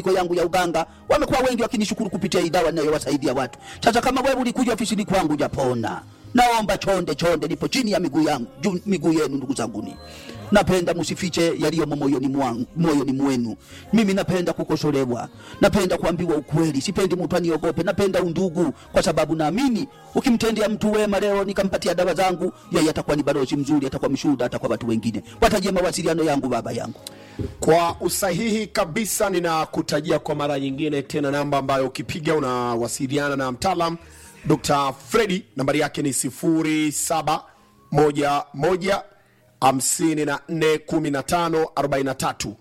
Ko yangu ya uganga wamekuwa wengi wakinishukuru kupitia hii dawa ninayowasaidia watu. Sasa kama wewe ulikuja ofisini kwangu japona, naomba chonde chonde, nipo chini ya miguu yangu juu miguu yenu, ndugu zanguni. Napenda msifiche yaliyomo moyoni mwangu, moyoni mwenu. Mimi napenda kukosolewa, napenda kuambiwa ukweli, sipendi mtu aniogope, napenda undugu, kwa sababu naamini ukimtendea mtu wema leo nikampatia dawa zangu, yeye atakuwa ni balozi mzuri, atakuwa mshuhuda hata kwa watu wengine. Watajie mawasiliano yangu, baba yangu. Kwa usahihi kabisa, ninakutajia kwa mara nyingine tena namba ambayo ukipiga unawasiliana na mtaalam Dr. Fredi. Nambari yake ni 0711 54 15 43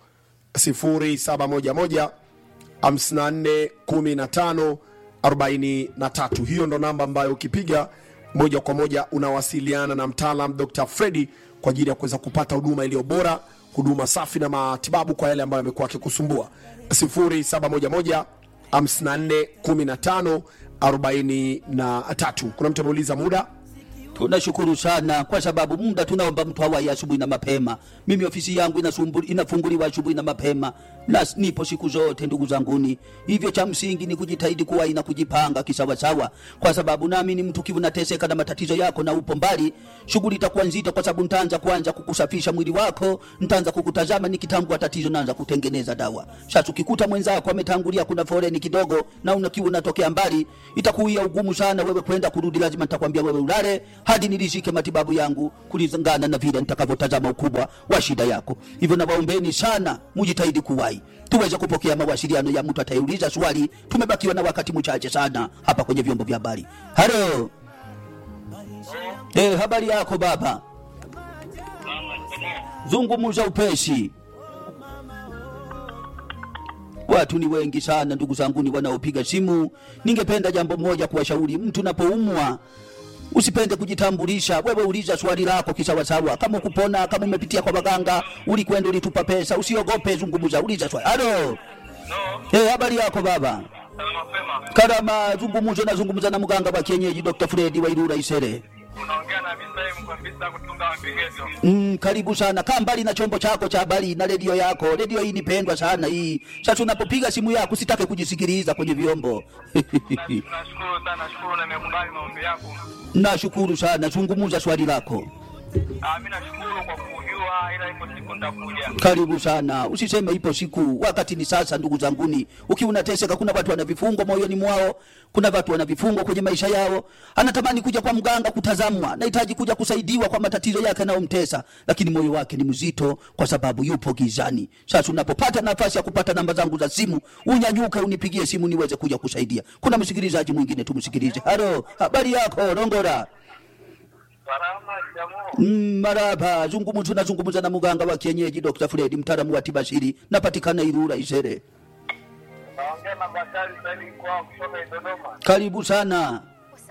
0711 54 15 43. Hiyo ndo namba ambayo ukipiga moja kwa moja unawasiliana na mtaalam Dr. Fredi kwa ajili ya kuweza kupata huduma iliyo bora, huduma safi na matibabu kwa yale ambayo yamekuwa akikusumbua. 0711 54 15 43. Kuna mtu ameuliza muda Tunashukuru sana kwa sababu muda tunaomba mtu awahi asubuhi na mapema. Mimi ofisi yangu inasumbu, inafunguliwa asubuhi na mapema na s- nipo siku zote ndugu zanguni. Hivyo cha msingi ni kujitahidi kuwahi na kujipanga kisawasawa, kwa sababu naamini mtu kivu nateseka na matatizo yako na upo mbali, shughuli itakuwa nzito, kwa sababu nitaanza kuanza kukusafisha mwili wako, nitaanza kukutazama, nikitambua tatizo naanza kutengeneza dawa. Sasa ukikuta mwenzako ametangulia, kuna foreni kidogo na una kiu unatokea mbali, itakuia ugumu sana wewe kwenda kurudi, lazima nitakwambia wewe ulale hadi nilishike matibabu yangu kulingana na vile nitakavyotazama ukubwa wa shida yako. Hivyo nawaombeni sana mujitahidi kuwahi tuweze kupokea mawasiliano ya mtu atayeuliza swali. Tumebakiwa na wakati mchache sana hapa kwenye vyombo vya habari. Halo, eh, habari yako baba? Zungumuza upesi. Watu ni wengi sana ndugu zangu, ni wanaopiga simu. Ningependa jambo moja kuwashauri, mtu unapoumwa usipende kujitambulisha. Wewe uliza swali lako kisawasawa, kama kupona, kama umepitia kwa waganga, ulikwenda ulitupa pesa, usiogope, zungumuza, uliza swali. Halo, eh, habari yako baba? mapema Karama, zungumuzo, nazungumza na mganga wa kienyeji Dr. Fredi Wairura Isere. unaongea na Misaimu kabisa kutunga mapengezo. Mm, karibu sana. Kaa mbali na chombo chako cha habari na redio yako. Redio hii nipendwa sana hii. Sasa unapopiga simu yako usitake kujisikiliza kwenye vyombo. Nashukuru sana, nashukuru na nimekubali maombi yako. Nashukuru sana. Zungumuza swali lako. Ah, mimi nashukuru kwa kujua, ila ipo siku nitakuja. Karibu sana. Usiseme ipo siku, wakati ni sasa. Ndugu zanguni, ukiwa unateseka, kuna watu wana vifungo moyoni mwao, kuna watu wana vifungo kwenye maisha yao. Anatamani kuja kwa mganga kutazamwa, nahitaji kuja kusaidiwa kwa matatizo yake yanayomtesa, lakini moyo wake ni mzito kwa sababu yupo gizani. Sasa unapopata nafasi ya kupata namba zangu za simu, unyanyuke, unipigie simu niweze kuja kusaidia. Kuna msikilizaji mwingine, tumsikilize. Halo, habari yako Rongora? Salama jamu. Mm, maraba zungumzu tunazungumza na muganga wa kienyeji Dr. Fred mtaalamu wa tiba asili napatikana Ilula Isere. Naongea na Bakari Saidi kwa kutoka Dodoma. Karibu sana.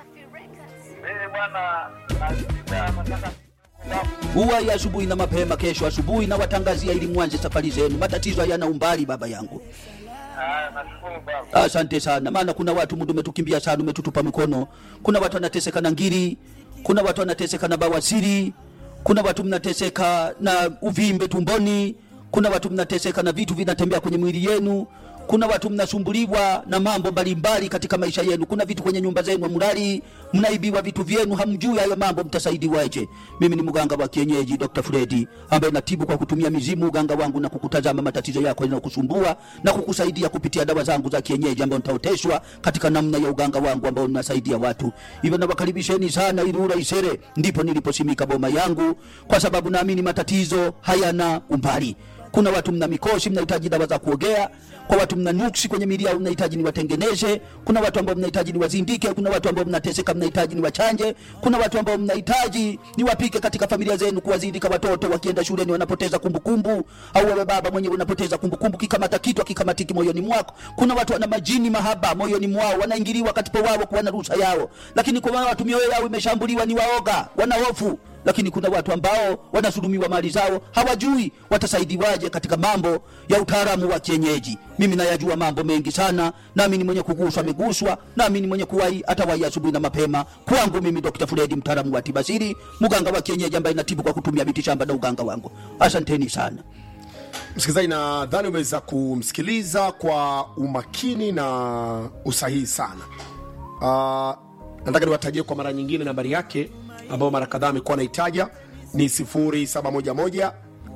Mimi bwana nasita nataka Huwa ya asubuhi na mapema kesho asubuhi na watangazia ili mwanze safari zenu. Matatizo hayana umbali baba yangu. Ah, nashukuru baba. Asante sana, maana kuna watu muda umetukimbia sana, umetutupa mikono. Kuna watu wanateseka na ngiri, kuna watu wanateseka na bawasiri, kuna watu mnateseka na uvimbe tumboni, kuna watu mnateseka na vitu vinatembea kwenye mwili yenu, kuna watu mnasumbuliwa na mambo mbalimbali katika maisha yenu. Kuna vitu kwenye nyumba zenu hamlali, mnaibiwa vitu vyenu, hamjui hayo mambo, mtasaidiwaje? Mimi ni mganga wa kienyeji Dr. Fredi ambaye natibu kwa kutumia mizimu, uganga wangu na kukutazama matatizo yako yanayokusumbua na kukusaidia kupitia dawa zangu za kienyeji ambayo nitaoteshwa katika namna ya uganga wangu ambao ninasaidia watu. Hivyo nawakaribisheni sana Ilula Isere, ndipo niliposimika boma yangu, kwa sababu naamini matatizo hayana umbali. Kuna watu mna mikosi, mnahitaji dawa za kuogea. Kwa watu mna nuksi kwenye miili yao, mnahitaji niwatengeneze. Kuna watu ambao mnahitaji niwazindike. Kuna watu ambao mnateseka, mnahitaji niwachanje. Kuna watu ambao mnahitaji niwapike katika familia zenu, kuwazindika watoto wakienda shuleni wanapoteza kumbukumbu, au wewe baba mwenyewe unapoteza kumbukumbu, kikamata kitu akikamatiki moyoni mwako. Kuna watu wana majini mahaba moyoni mwao, wanaingiliwa katika wao kuwa na ruhusa yao, lakini kwa watu mioyo yao imeshambuliwa, ni waoga, wana hofu lakini kuna watu ambao wanasulumiwa mali zao, hawajui watasaidiwaje katika mambo ya utaalamu wa kienyeji. Mimi nayajua mambo mengi sana, nami ni mwenye kuguswa ameguswa, nami ni mwenye kuwahi atawahi asubuhi na mapema. Kwangu mimi Dr. Fredi, mtaalamu wa tiba asili, mganga wa kienyeji ambaye natibu kwa kutumia miti shamba na uganga wangu. Asanteni sana. msikilizaji nadhani umeweza kumsikiliza kwa umakini na usahihi sana uh, nataka niwatajie kwa mara nyingine nambari yake ambayo mara kadhaa amekuwa anaitaja ni 711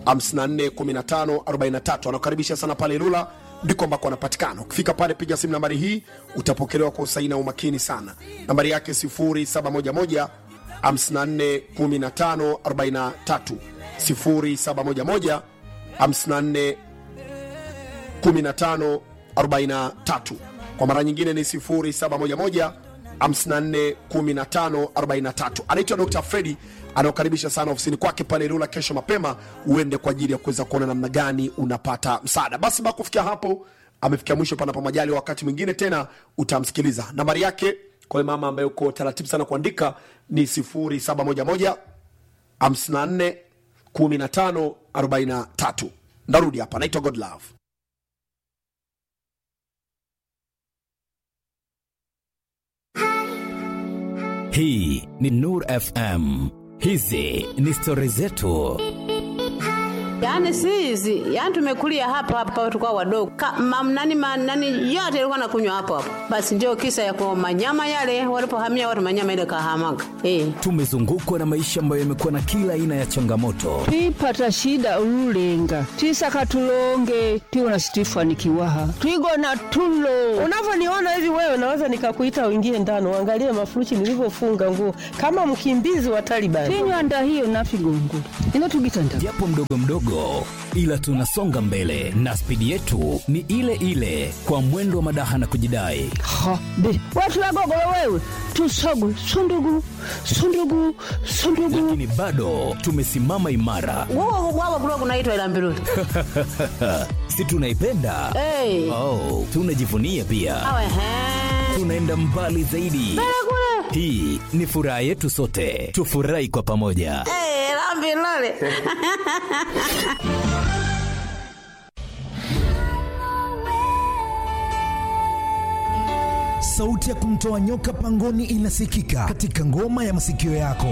541543 anakukaribisha sana pale lula ndiko ambako anapatikana ukifika pale piga simu nambari hii utapokelewa kwa usahihi na umakini sana nambari yake 711 541543 0711 54 15 43 kwa mara nyingine ni 0711 54 15 43 anaitwa dr fredi anaokaribisha sana ofisini kwake pale rula kesho mapema uende kwa ajili ya kuweza kuona namna gani unapata msaada basi baa kufikia hapo amefikia mwisho panapo majali wakati mwingine tena utamsikiliza nambari yake kwa yule mama ambaye uko taratibu sana kuandika ni 0711 54 15 43 ndarudi hapa naitwa godlove hii ni nur fm hizi ni stori zetu Yaani si hizi, yaani tumekulia hapa hapa tulikuwa wadogo. Ka, mam, nani, ma, nani yote ilikuwa nakunywa hapo hapo. Basi ndio kisa ya kwa manyama yale walipohamia watu manyama ile kahamaga. Eh. tumezungukwa na maisha ambayo yamekuwa na kila aina ya changamoto twipata shida ululenga twisaka tulonge tiwona situifanikiwaha twigona tulo unavyoniona hivi wewe naweza nikakuita uingie ndani uangalie mafuruchi nilivyofunga nguo kama mkimbizi wa Taliban. tinywanda hiyo nafigongo inotugitanda japo mdogo mdogo ila tunasonga mbele na spidi yetu ni ile ile kwa mwendo wa madaha na kujidai ha be watulagogolo wewe tusogwe sundugu sundugu sundugu lakini bado tumesimama imara Wao wao kulikuwa kunaitwa ila mbiruli. si tunaipenda Eh. oh, tunajivunia pia Awe he. tunaenda mbali zaidi Kule. hii ni furaha yetu sote tufurahi kwa pamoja Eh, la mbiruli. sauti ya kumtoa nyoka pangoni inasikika katika ngoma ya masikio yako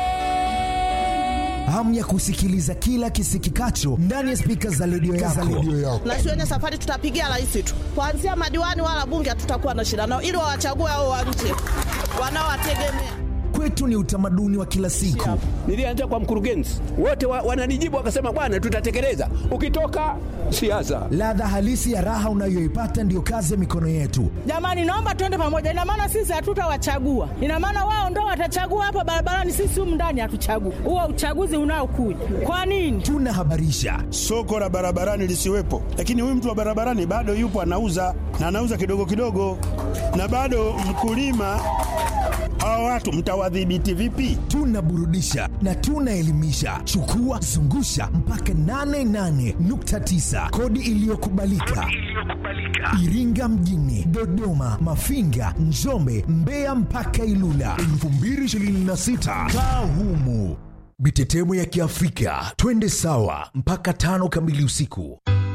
hamu ya kusikiliza kila kisikikacho ndani ya spika za redio yako. na sione safari tutapigia rais tu kuanzia madiwani wala bunge hatutakuwa na shida nao ili wawachague hao wa nje wanaowategemea kwetu ni utamaduni wa kila siku nilianza kwa mkurugenzi wote wa, wananijibu wakasema bwana tutatekeleza ukitoka siasa ladha halisi ya raha unayoipata ndiyo kazi ya mikono yetu jamani naomba tuende pamoja ina maana sisi hatutawachagua ina maana wao ndo watachagua hapa barabarani sisi humu ndani hatuchagui huo uchaguzi unaokuja kwa nini tunahabarisha soko la barabarani lisiwepo, lakini huyu mtu wa barabarani bado yupo anauza na anauza kidogo kidogo, na bado mkulima. Hawa watu mtawadhibiti vipi? tunaburudisha na tunaelimisha chukua zungusha mpaka 88.9 kodi iliyokubalika iringa mjini dodoma mafinga njombe mbeya mpaka ilula 2026 kaa humu mitetemo ya kiafrika twende sawa mpaka tano kamili usiku